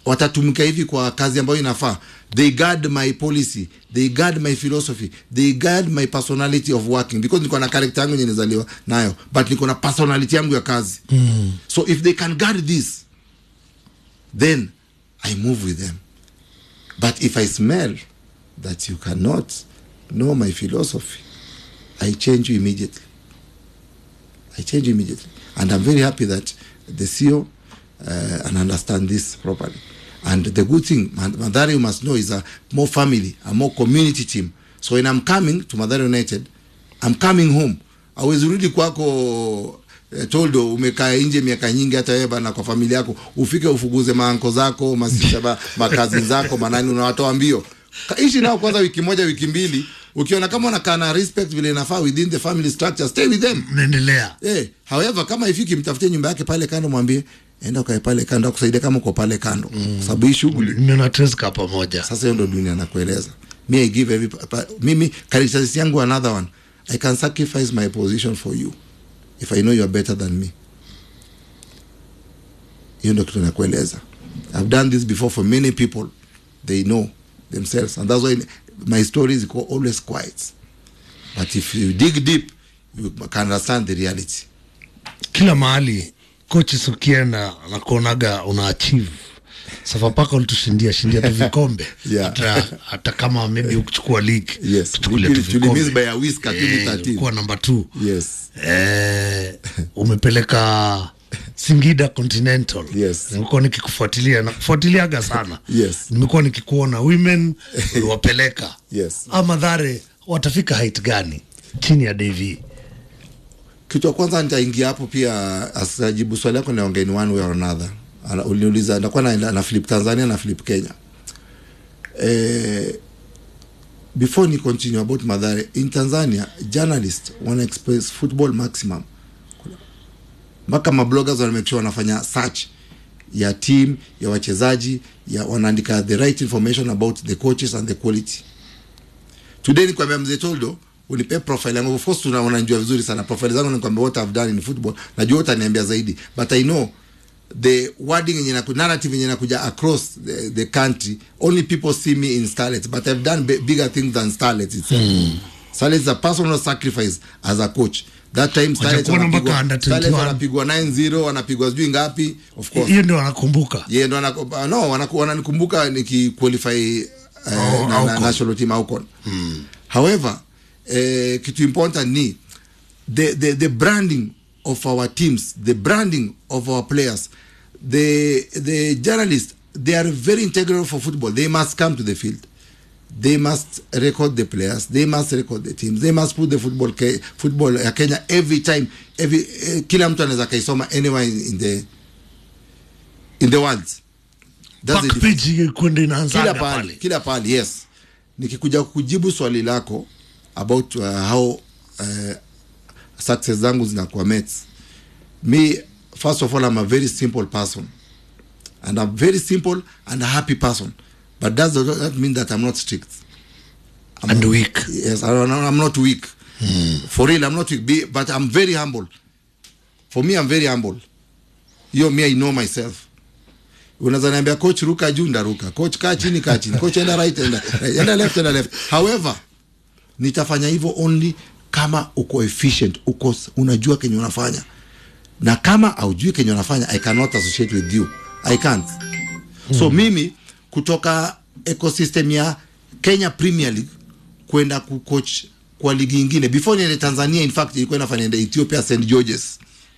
watatumika hivi kwa kazi ambayo inafaa they guard my policy they guard my philosophy they guard my personality of working because niko na character yangu yenye nizaliwa nayo but niko na personality yangu ya kazi mm. so if they can guard this then i move with them but if i smell that you cannot know my philosophy i change you immediately I change immediately. And I'm very happy that the CEO uh, and understand this properly. And the good thing, Ma- Madari, you must know, is a more family, a more community team. So when I'm coming to Madari United, I'm coming home. Awezi rudi kwako eh, toldo umekaa nje miaka nyingi hata wewe bana kwa familia yako ufike ufuguze maanko zako masisha ba- makazi zako manani unawatoa mbio Ka- ishi nao kwanza wiki moja wiki mbili ukiona kama unakaa na respect vile inafaa within the family structure stay with them mnaendelea Eh, however kama ifiki mtafutie nyumba yake pale kando mwambie enda ukae pale kando akusaidia kama uko pale kando mm. sababu hii shughuli mnateska pamoja sasa hiyo ndo dunia nakueleza mi i give every pa- pa- mimi characteristics yangu another one i can sacrifice my position for you if i know you are better than me hiyo ndo kitu nakueleza i've done this before for many people they know themselves and that's why my stories go always quiet but if you dig deep you can understand the reality kila mahali kochi sukienda nakuonaga una achieve safapaka ulitushindia shindia tu vikombe Yeah. hata, hata kama maybe ukuchukua league Yes. tuchukulie Tuli- tu tulimiss vikombe. by a whisker, Eh, 2013. ulikuwa namba t yes eh, umepeleka singida continental Yes. nimekuwa nikikufuatilia nakufuatiliaga sana Yes. nimekuwa nikikuona women uliwapeleka Yes. a madhare watafika height gani chini ya dav kitu ya kwanza nitaingia hapo pia asijibu swali yako naongea in one way or another Ana- uliniuliza nakuwa na, na flip tanzania na flip kenya eh, before ni continue about madhare in tanzania journalist wana express football maximum mpaka mabloggers wana make sure wanafanya search ya team ya wachezaji ya wanaandika the right information about the coaches and the quality today nikwambia mzee toldo unipe profile yangu of course tuna unanijua vizuri sana profile zangu nikwambia what I've done in football najua utaniambia zaidi but I know the wording yenye naku- narrative yenye nakuja across the, the country only people see me in starlets but I've done b- bigger things than starlets itself mm. starlets is a personal sacrifice as a coach that time starlets Watakuwa mpaka wanapigwa under starlets 21. wanapigwa 9-0 wanapigwa sijui ngapi of course hiyo ndio wanakumbuka yeah, ndo wanaku- no wanaku- wananikumbuka nikiqualify uh, Oh, na, na, Aucon. national team Aucon. however eh, kitu important ni the, the, the branding of our teams the branding of our players the, the journalists they are very integral for football they must come to the field they must record the players they must record the teams they must put the football ke, football ya kenya every time every eh, kila mtu anaweza kaisoma anywhere in, in the in the world That's the back difference page kwenda kila inaanzaga pahali pale kila pahali yes nikikuja kujibu swali lako about uh, how uh, success zangu zinakuwa mets me first of all i'm a very simple person and i'm very simple and a happy person but that does not mean that i'm not strict I'm And not- weak. yes I, i'm not weak for real i'm not weak Be- but i'm very humble for me i'm very humble hiyo me i know myself unaweza niambia coach ruka juu ndaruka coach kaa chini kaa chini coach enda right enda, enda left enda left however nitafanya hivyo only kama uko efficient uko unajua kenye unafanya na kama aujui kenye unafanya i cannot associate with you i can't so mimi kutoka ecosystem ya kenya premier league kwenda kucoach kwa ligi ingine before niende tanzania in fact ilikuwa inafanya niende ethiopia st georges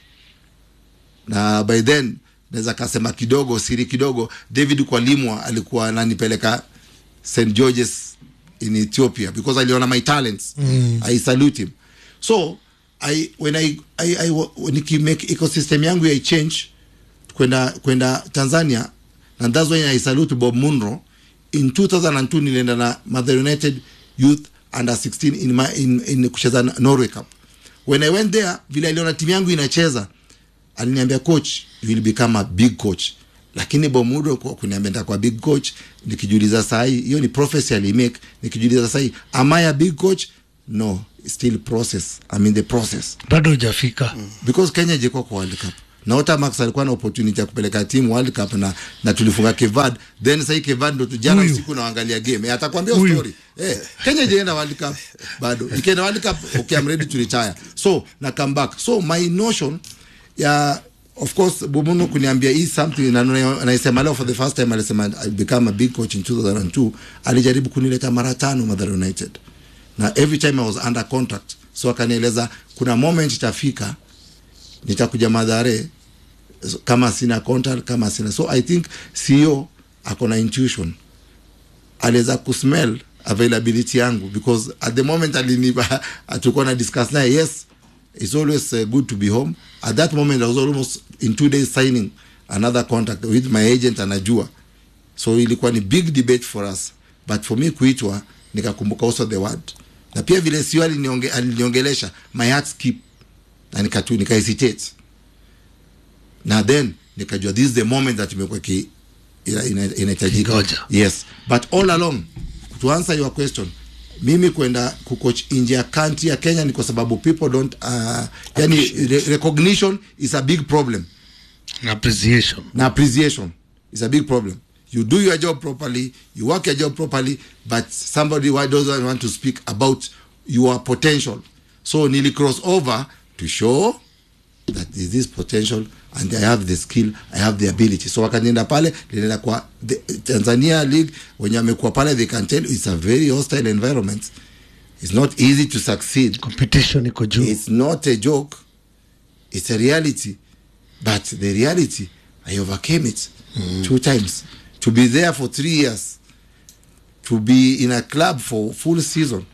na by then naweza kasema kidogo siri kidogo david kwalimwa alikuwa ananipeleka st georges in ethiopia because aliona my talents mm. i salute him so I, when I, I, I, nikimake ecosystem yangu ya change kwenda kwenda tanzania and that's why i salute bob munro in 2002 nilienda na mother united youth under 16 in, my, in, in kucheza norway cup when i went there vile aliona timu yangu inacheza aliniambia coach you will become a big coach lakini bomudo kwa kuniambia nitakuwa big coach nikijiuliza sahii hiyo ni prophecy alimake nikijiuliza sahii am I a big coach no still process I'm in the process bado hujafika because kenya ijekuwa kwa world cup na Otamax alikuwa na opportunity ya kupeleka timu World Cup na, na tulifunga Kevad then sasa hii Kevad ndo tu- jana Huyu. usiku naangalia game eh, atakwambia Huyu. story eh, Kenya ijaenda World Cup bado ikienda World Cup okay I'm ready to retire so na come back so my notion ya of course Bumuno kuniambia hii something na na- naisema leo for the first time alisema I become a big coach in 2002 alijaribu kunileta mara tano Mathare United na every time I was under contract so akanieleza kuna moment itafika nitakuja Mathare so, kama sina contract kama sina so I think CEO ako na intuition aliweza kusmell availability yangu because at the moment alinipa tulikuwa na discuss naye yes it's always uh, good to be home at that moment I was almost in two days signing another contract with my agent anajua so ilikuwa ni big debate for us but for me kuitwa nikakumbuka also the word na pia vile sio alinionge, aliniongelesha my heart skip na nikatu nika hesitate na then nikajua this is the moment that imekuwa ki ina- ina- inahitajika Kingoja. yes but all along to answer your question mimi kwenda kucoach nje ya country ya Kenya ni kwa sababu people don't uh, yani re recognition is a big problem na appreciation na appreciation is a big problem you do your job properly you work your job properly but somebody why doesn't want to speak about your potential so nili cross over to show that there is this potential and I have the skill I have the ability so wakanienda pale nilienda kwa the, Tanzania league wenye wamekuwa pale they can tell you it's a very hostile environment it's not easy to succeed competition iko juu it's not a joke it's a reality but the reality i overcame it two times to be there for three years to be in a club for full season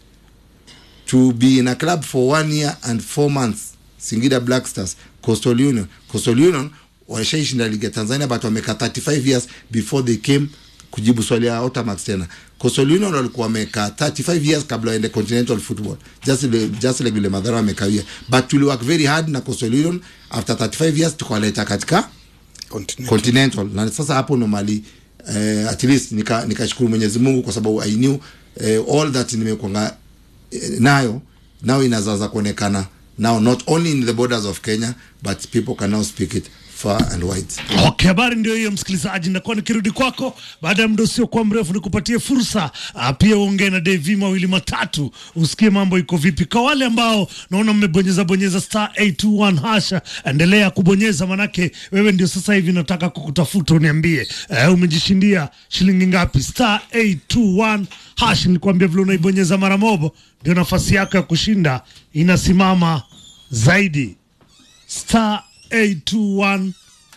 to be in a club for one year and four months singida black stars coastal union coastal union washaishinda ligi ya tanzania but wameka 35 years before they came kujibu swali ya Otamax tena coastal union walikuwa wamekaa 35 years kabla waende continental football just, le- just like vile madhara wamekawia but tuli work very hard na coastal union after 35 years tukawaleta katika Continental. continental na sasa hapo ndo mali eh, at least nika nikashukuru Mwenyezi Mungu kwa sababu I knew eh, all that nimekwanga eh, nayo now inazaza kuonekana now not only in the borders of Kenya but people can now speak it far and wide Okay, habari ndio hiyo msikilizaji, nakuwa nikirudi kwako baada ya muda usiokuwa mrefu, nikupatie fursa ah, pia uongee na Devi mawili matatu, usikie mambo iko vipi. Kwa wale ambao naona mmebonyeza bonyeza star 821 hasha, endelea kubonyeza, manake wewe ndio sasa hivi nataka kukutafuta, uniambie eh, umejishindia shilingi ngapi? Star 821 hash, nilikwambia vile unaibonyeza mara mobo, ndio nafasi yako ya kushinda inasimama zaidi. Star 821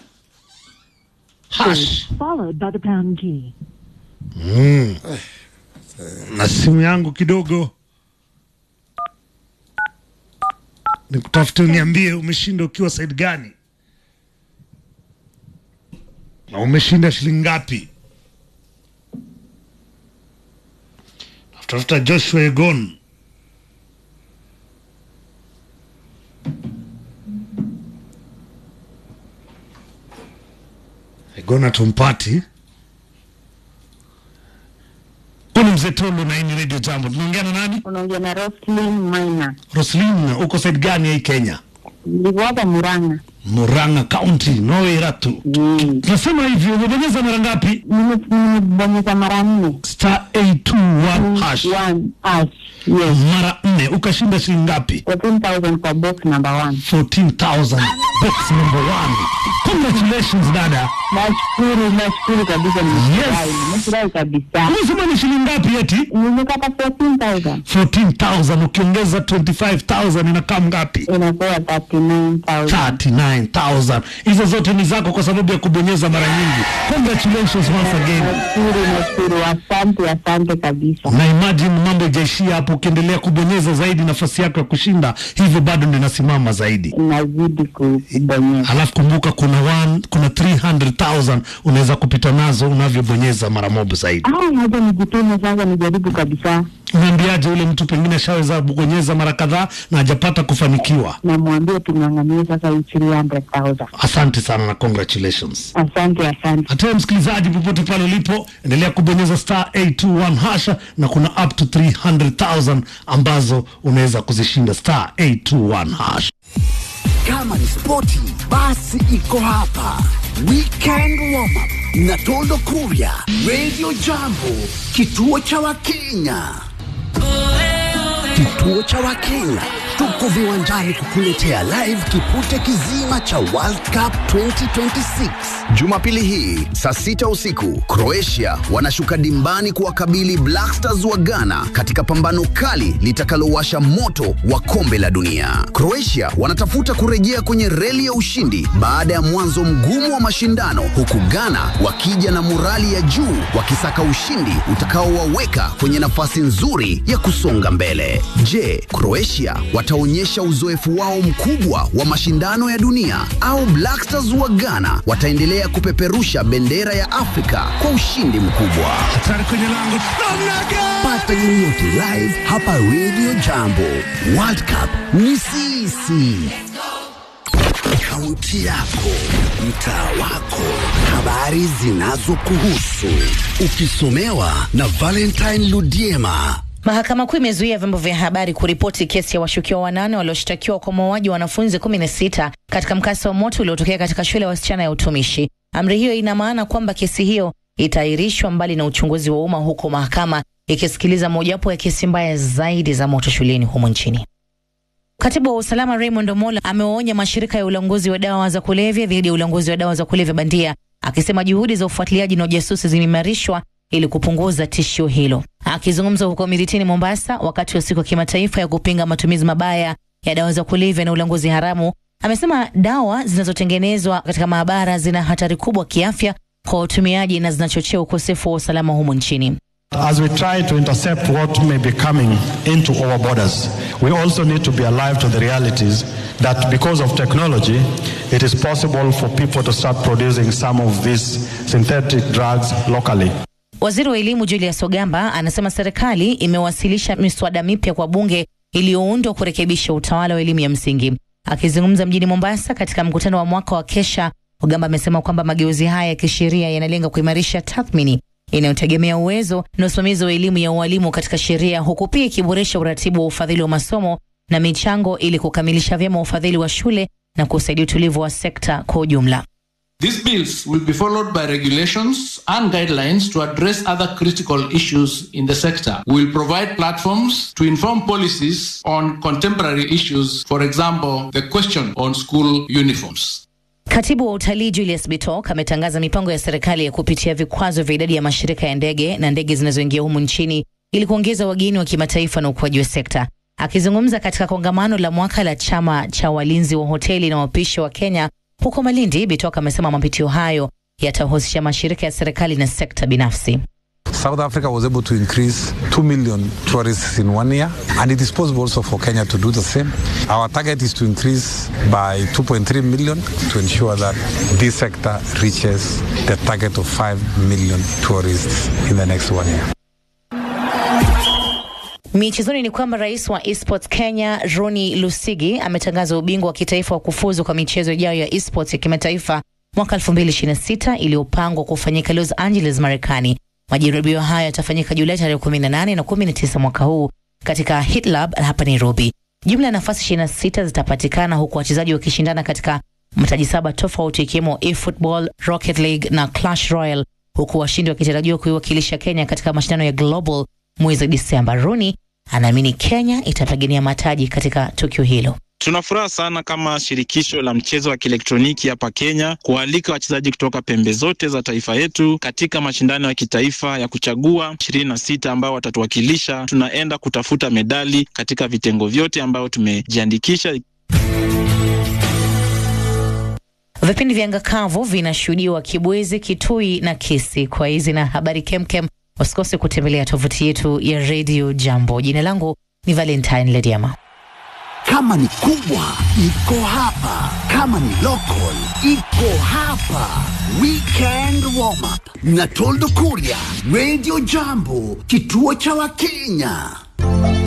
hash. followed by the pound key. na simu yangu kidogo nikutafute uniambie umeshinda ukiwa side gani na umeshinda shilingi ngapi tafuta joshua egon egon atumpati huu ni mzee tolo na hii ni radio jambo tunaongea na nani Unaongea na Roslyn Maina. roslin uko side gani ya hii kenya Niko hapa Murang'a. muranga county noweratu Mm. tunasema hivi umebonyeza mara ngapi Nime- Nimebonyeza mara nne. star 821 hash One hash. Yes. mara nne ukashinda shilingi ngapi 14,000 kwa box number one. 14000 box number one congratulations dada Nashukuru, nashukuru kabisa. Nimefurahi, nimefurahi kabisa. umesema ni shilingi ngapi eti Nimepata 14,000. 14000 ukiongeza 25000 inakaa ngapi Inakuwa 39,000. 39000 hizo zote ni zako kwa sababu ya kubonyeza mara nyingi congratulations once again Nashukuru, nashukuru. Asante, asante kabisa. na imagine mambo ijaishia hapo ukiendelea kubonyeza zaidi nafasi yako ya kushinda hivyo bado ndio inasimama zaidi Nazidi kubonyeza. alafu kumbuka kuna one, kuna 300000 unaweza kupita nazo unavyobonyeza mara moja zaidi Ah, haja nijitume sasa, nijaribu kabisa. unaambiaje ule mtu pengine ashaweza kubonyeza mara kadhaa na hajapata kufanikiwa Namwambia tung'ang'anie sasa hii 300,000. asante sana na congratulations Asante, asante. hata msikilizaji popote pale ulipo endelea kubonyeza star 821 hasha na kuna up to 300000 ambazo unaweza kuzishinda star 821 hash Kama ni spoti, basi iko hapa. Weekend warm up na Toldo Kuria, Radio Jambo, kituo cha Wakenya. Kituo cha Wakenya tuko viwanjani kukuletea live kipute kizima cha World Cup 2026 Jumapili hii saa sita usiku. Croatia wanashuka dimbani kuwakabili Black Stars wa Ghana katika pambano kali litakalowasha moto wa kombe la dunia. Croatia wanatafuta kurejea kwenye reli ya ushindi baada ya mwanzo mgumu wa mashindano, huku Ghana wakija na morali ya juu wakisaka ushindi utakaowaweka kwenye nafasi nzuri ya kusonga mbele. Je, Croatia wataonyesha uzoefu wao mkubwa wa mashindano ya dunia au Black Stars wa Ghana wataendelea kupeperusha bendera ya Afrika kwa ushindi mkubwa? Hatari kwenye lango. Namna gani? Pata yoyote live hapa Radio Jambo. World Cup ni sisi. Kaunti yako, mtaa wako, habari zinazokuhusu, ukisomewa na Valentine Ludiema. Mahakama Kuu imezuia vyombo vya habari kuripoti kesi ya washukiwa wanane walioshtakiwa kwa mauaji wa wanafunzi 16 katika mkasa wa moto uliotokea katika shule ya wasichana ya utumishi. Amri hiyo ina maana kwamba kesi hiyo itaahirishwa mbali na uchunguzi wa umma, huku mahakama ikisikiliza mojawapo ya kesi mbaya zaidi za moto shuleni humo nchini. Katibu wa usalama Raymond Omola amewaonya mashirika ya ulanguzi wa dawa za kulevya dhidi ya ulanguzi wa dawa za kulevya bandia, akisema juhudi za ufuatiliaji na ujasusi zimeimarishwa ili kupunguza tishio hilo. Akizungumza huko Miritini, Mombasa, wakati wa siku ya kimataifa ya kupinga matumizi mabaya ya dawa za kulevya na ulanguzi haramu, amesema dawa zinazotengenezwa katika maabara zina hatari kubwa kiafya kwa watumiaji na zinachochea ukosefu wa usalama humu nchini. As we try to intercept what may be coming into our borders, we also need to be alive to the realities that because of technology, it is possible for people to start producing some of these synthetic drugs locally. Waziri wa elimu Julius Ogamba anasema serikali imewasilisha miswada mipya kwa bunge iliyoundwa kurekebisha utawala wa elimu ya msingi. Akizungumza mjini Mombasa katika mkutano wa mwaka wa Kesha, Ogamba amesema kwamba mageuzi haya ya kisheria yanalenga kuimarisha tathmini inayotegemea uwezo na usimamizi wa elimu ya ualimu katika sheria, huku pia ikiboresha uratibu wa ufadhili wa masomo na michango ili kukamilisha vyema ufadhili wa shule na kusaidia utulivu wa sekta kwa ujumla. These bills will be followed by regulations and guidelines to address other critical issues in the sector. We will provide platforms to inform policies on contemporary issues, for example, the question on school uniforms. Katibu wa utalii Julius Bitok ametangaza mipango ya serikali ya kupitia vikwazo vya idadi ya mashirika ya ndege na ndege zinazoingia humu nchini ili kuongeza wageni wa kimataifa na ukuaji wa sekta. Akizungumza katika kongamano la mwaka la chama cha walinzi wa hoteli na wapishi wa Kenya huko Malindi, Bitok amesema mapitio hayo yatahusisha mashirika ya serikali na sekta binafsi. South Africa was able to increase 2 million tourists in one year, and it is possible also for Kenya to do the same. Our target is to increase by 2.3 million to ensure that this sector reaches the target of 5 million tourists in the next one year. Michezoni ni kwamba rais wa esports Kenya Roni Lusigi ametangaza ubingwa wa kitaifa wa kufuzu kwa michezo ijayo ya esports ya kimataifa mwaka 2026 iliyopangwa kufanyika Los Angeles, Marekani. Majaribio hayo yatafanyika Julai tarehe 18 na 19 mwaka huu katika Hit Lab hapa Nairobi. Jumla ya nafasi 26 zitapatikana huku wachezaji wakishindana katika mataji saba tofauti ikiwemo eFootball, Rocket League na Clash Royale, huku washindi wakitarajiwa kuiwakilisha Kenya katika mashindano ya Global mwezi Disemba. Rooney anaamini Kenya itapigania mataji katika tukio hilo. Tuna furaha sana kama shirikisho la mchezo wa kielektroniki hapa Kenya kualika wachezaji kutoka pembe zote za taifa yetu katika mashindano ya kitaifa ya kuchagua ishirini na sita ambao watatuwakilisha. Tunaenda kutafuta medali katika vitengo vyote ambayo tumejiandikisha. Vipindi vya ngakavu vinashuhudiwa Kibwezi, Kitui na Kisi. Kwa hizi na habari kemkem, usikose kutembelea tovuti yetu ya Radio Jambo. Jina langu ni Valentine Lediama. Kama ni kubwa iko hapa, kama ni local iko hapa. Weekend warm up na Toldo Kuria, Radio Jambo, kituo cha Wakenya.